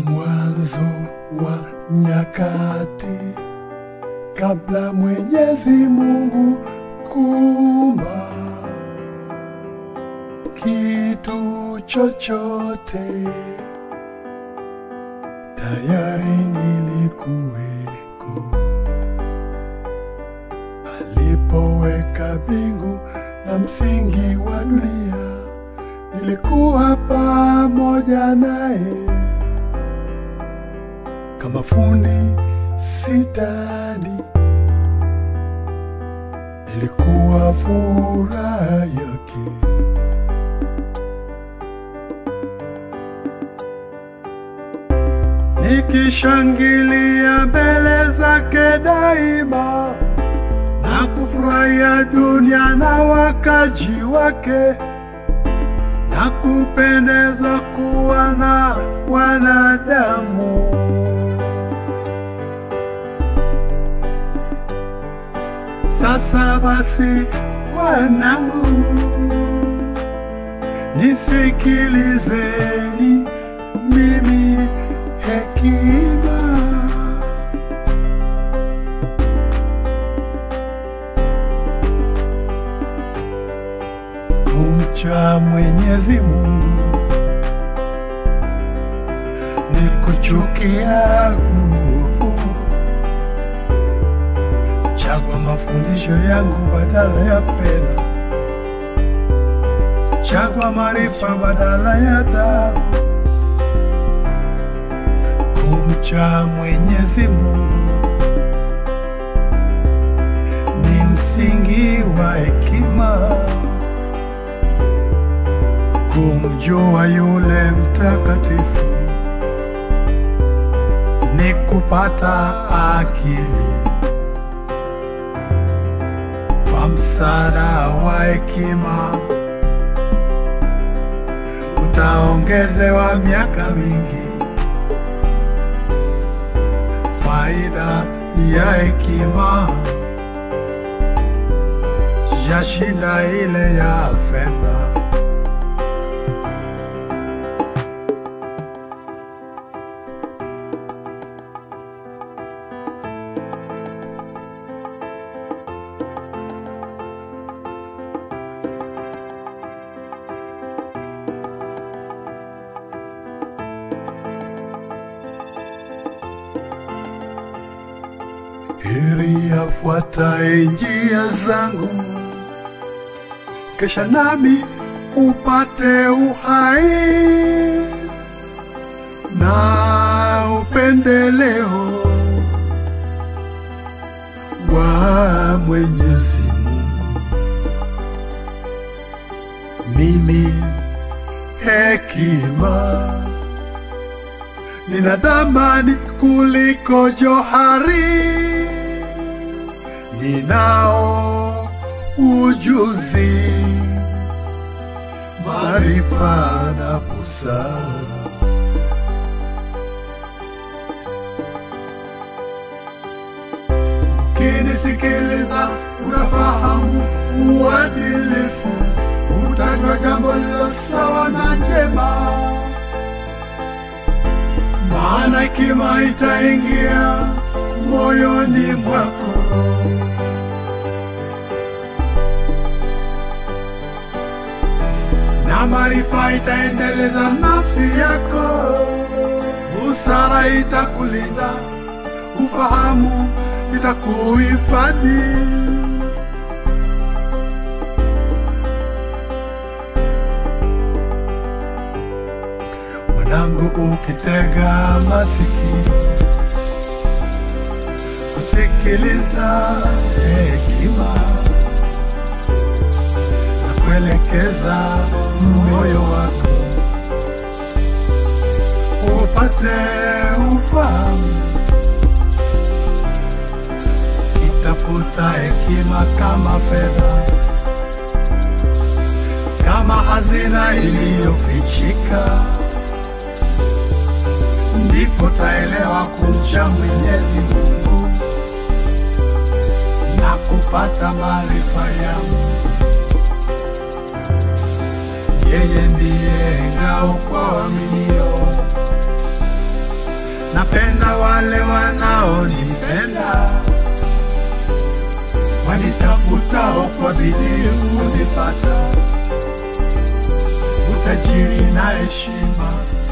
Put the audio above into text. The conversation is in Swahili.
mwanzo wa nyakati, kabla Mwenyezi Mungu kuumba kitu chochote, tayari nilikuweko alipoweka mbingu na msingi wa dunia, nilikuwa pamoja naye kama fundi sitadi, nilikuwa furaha yake. Nikishangilia mbele zake daima na kufurahia dunia na wakaji wake na kupendezwa kuwa na wanadamu. Sasa basi, wanangu, nisikilizeni mimi hekima kumcha Mwenyezi Mungu ni kuchukia uovu. Chagua mafundisho yangu badala ya fedha, chagua maarifa badala ya dhahabu. Kumcha Mwenyezi Mungu ni msingi wa hekima kumjua yule mtakatifu ni kupata akili. Kwa msaada wa hekima utaongezewa miaka mingi. Faida ya hekima yashinda ile ya fedha. heri afuataye njia zangu, kesha nami upate uhai na upendeleo wa Mwenyezi Mungu. Mimi hekima nina thamani kuliko johari, ninao ujuzi, maarifa na busara. Ukinisikiliza utafahamu uadilifu, utajua jambo lilo sawa na njema maana hekima itaingia moyoni mwako, na maarifa itaendeleza nafsi yako, busara itakulinda, ufahamu itakuhifadhi. Mwanangu, ukitega masikio kusikiliza hekima na kuelekeza moyo wako upate ufahamu, itafuta hekima kama fedha, kama hazina iliyofichika ndipo taelewa kumcha Mwenyezi Mungu na kupata maarifa ya Mungu. Yeye ndiye ngao kwa waaminio, napenda wale wanaonipenda, wanitafutao kwa bidii kunipata, utajiri na heshima